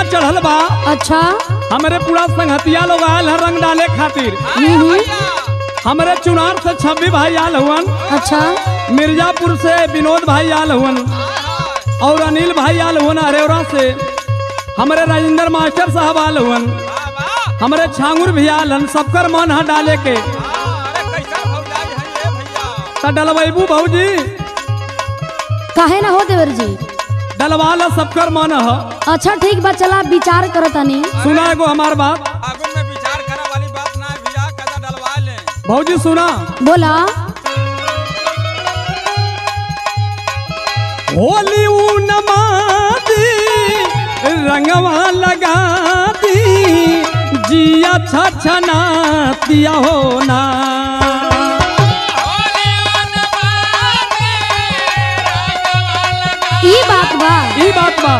चढ़ल बा अच्छा हमरे पूरा संगतिया लोग आयल है रंग डाले खातिर हम्म, हमरे चुनार से छब्बी भाई आल हुवन अच्छा मिर्जापुर से विनोद भाई आल हुवन और अनिल भाई आल हुवन अरेवरा से हमरे राजेंद्र मास्टर साहब आल हुवन हमरे छांगुर भी आल हन सबकर मन है डाले के त डलबैबू भौजी काहे ना हो देवर जी डलवा ला सबकर मन है अच्छा ठीक बा चला विचार करो तनी सुना एगो हमार बात आगुन में विचार करे वाली बात ना है भैया कदा डलवा ले भौजी सुना बोला होली ऊ नमादी रंगवा लगा दी जिया छछना दिया होना ई बात बा ई बात बा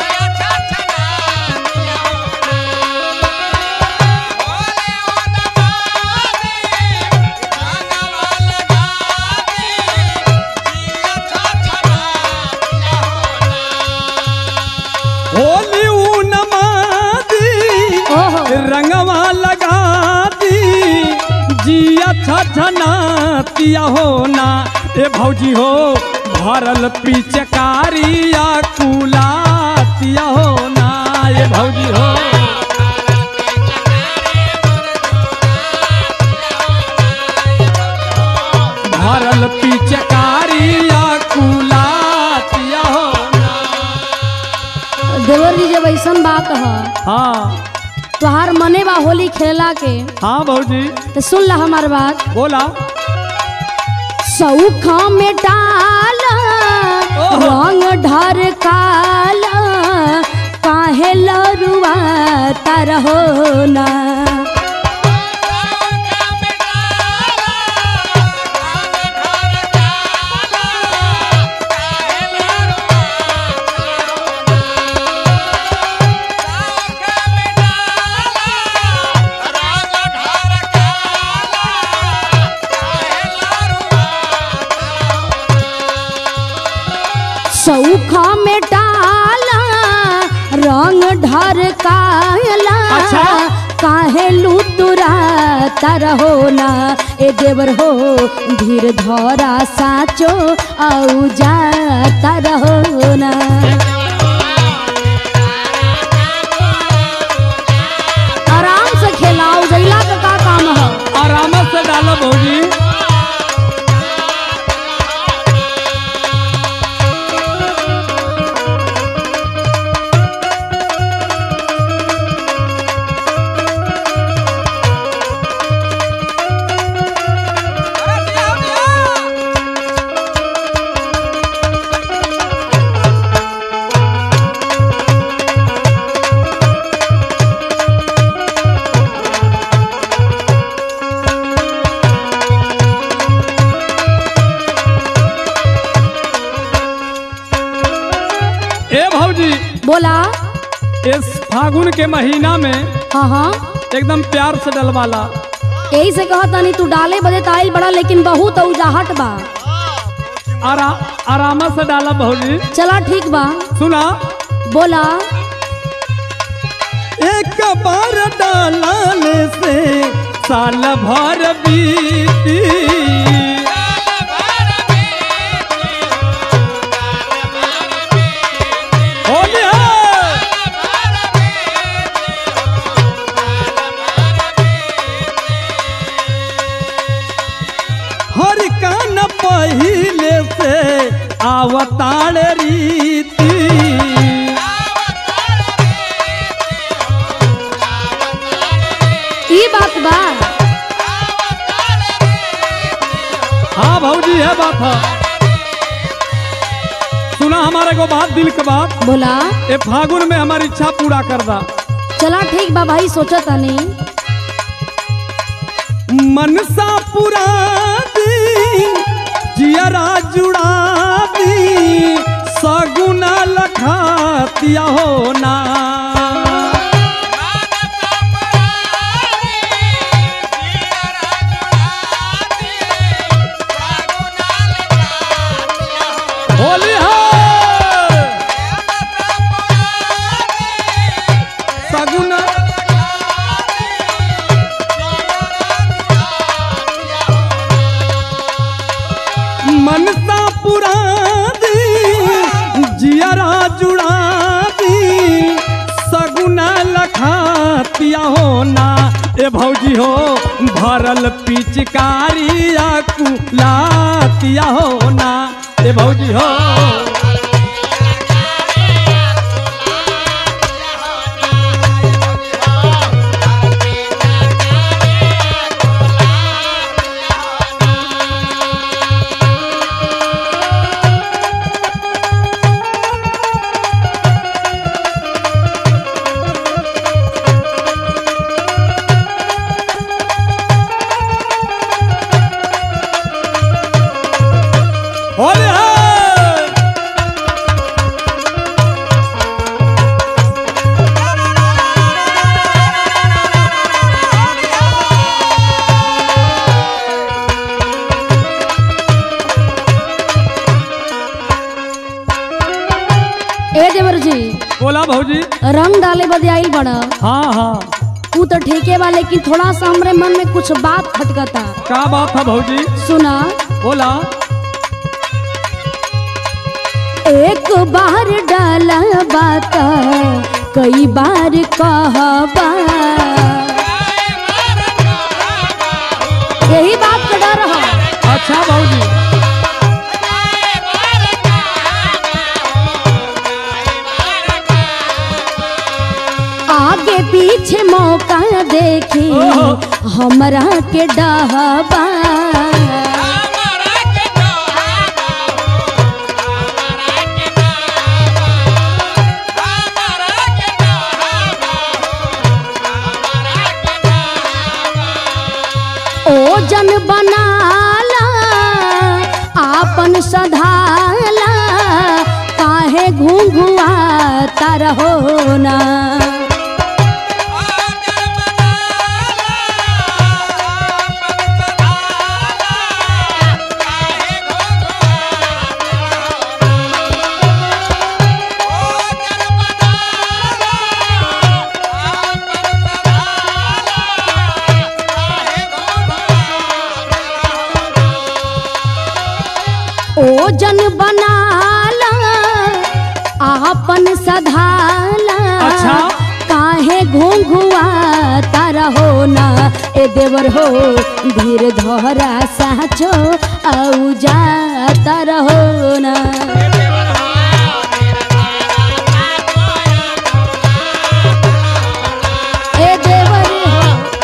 होली ऊ नमादी ओहो रंगवा लगा दी जिया छछना दिया होना ए भौजी हो भरल पिचकारिया कुला दिया होना ए भौजी हो भरल पिचकारिया कुला दिया होना देवर जी जब ऐसन बात है हाँ तोहार मने बा होली खेला के हाँ भौजी तो सुन ला हमार बात बोला सौखा में डाल ओहो। रंग ढर काल काहे लरुआ तरहो ना सौखा में डाला रंग ढर काला अच्छा। काहे लुतुरा तरहो ना ए देवर हो धीर धरा साचो आउ जा तरहो ना आराम से खेलाओ जैला का का काम है आराम से डालो भौजी ए भौजी बोला इस फागुन के महीना में हाँ हाँ एकदम प्यार से डलवाला यही से कहा तनी तू डाले बदे ताइल बड़ा लेकिन बहुत उजाहट बा आरा, आराम से डाला भौजी चला ठीक बा सुना बोला एक बार डालाने से साल भर बीती होली है। हर कान पहिले से आवताड़ रीति ई बात बा हाँ भौजी है बात है सुना हमारे को बात दिल के बात बोला ए फागुन में हमारी इच्छा पूरा कर दा चला ठीक बा भाई सोचा तनी मनसा पुरा दी जियरा जुड़ा दी सगुना लखातिया होना होली है ए भौजी हो भरल पिचकारिया कुलातिया हो ना ए भौजी हो होले है ए देवर जी बोला भौजी रंग डाले बदे आइल बड़ा हाँ हाँ तू तो ठेके बा लेकिन थोड़ा सा हमरे मन में कुछ बात खटकता का बात है भौजी सुना बोला एक बार डाला बात कई बार कहबा यही बात का डर है अच्छा भौजी आगे पीछे मौका देखी ओहो। हमरा के डहबा ओजन बनाला आपन सधाला काहे घुंघुआ तरहो ना ओजन बनाला आपन सधाला अच्छा। काहे घुंघुआ तरहो ना ए देवर हो धीर धरा साचो औ जा तरहो ना ए देवर हो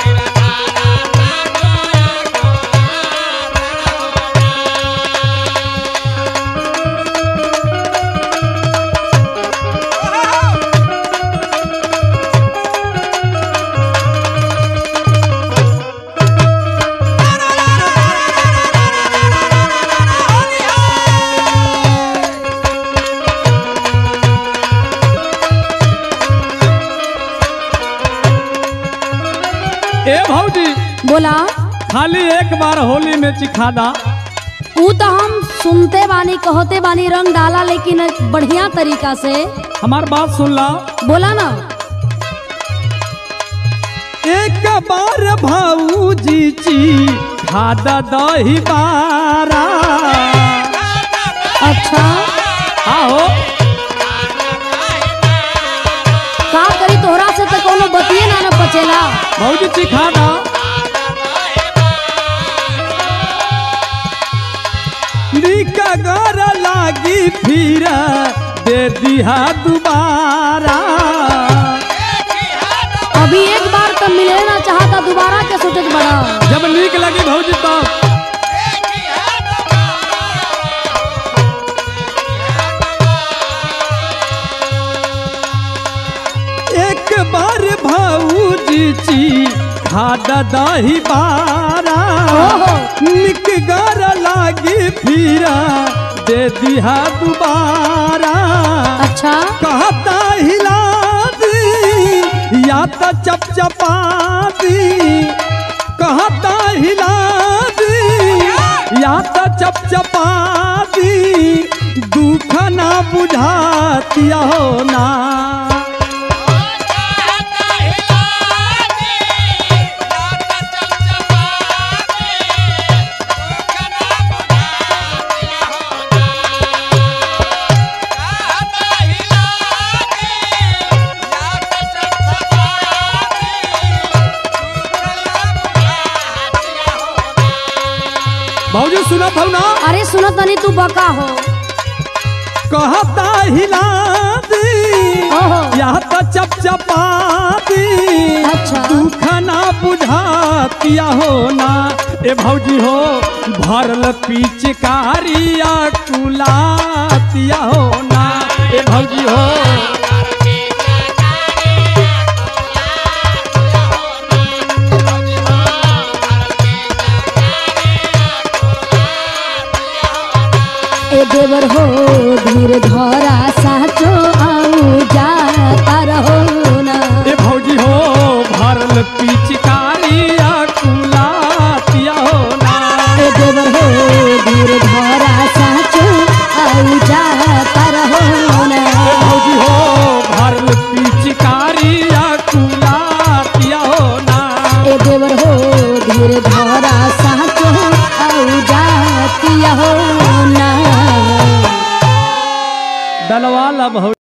ए भौजी बोला खाली एक बार होली में चिखादा ऊ तो हम सुनते बानी कहते बानी रंग डाला लेकिन बढ़िया तरीका से हमार बात सुन ला बोला ना एक बार भाऊजी ची खादा दही बारा अच्छा आहो का करी तोहरा से तो कोनो बतिए ना न पचेला भौजी चिखादा निका गर लागी फिर दे दिहा दोबारा अभी एक बार तो मिले ना चाहता दोबारा के सोचत बड़ा जब नीक लगी भौजी तो एक बार भाऊजी ची खादा दही बारा ओहो। निक गर लागी फिर दे दिहा दोबारा अच्छा कहता हिला दी या तो चपचपा दी कहता हिला दी या तो चपचपा दी दुख ना बुझातिया हो ना भौजी सुनत हौ ना अरे सुनो तनी तू बका हो कहता हिला दी ओहो। या तो चपचपा दी अच्छा। दुख ना बुझातिया हो ना ए भौजी हो भरल पिचकारिया कुलातिया हो ना ए भौजी हो ए देवर हो धीर धर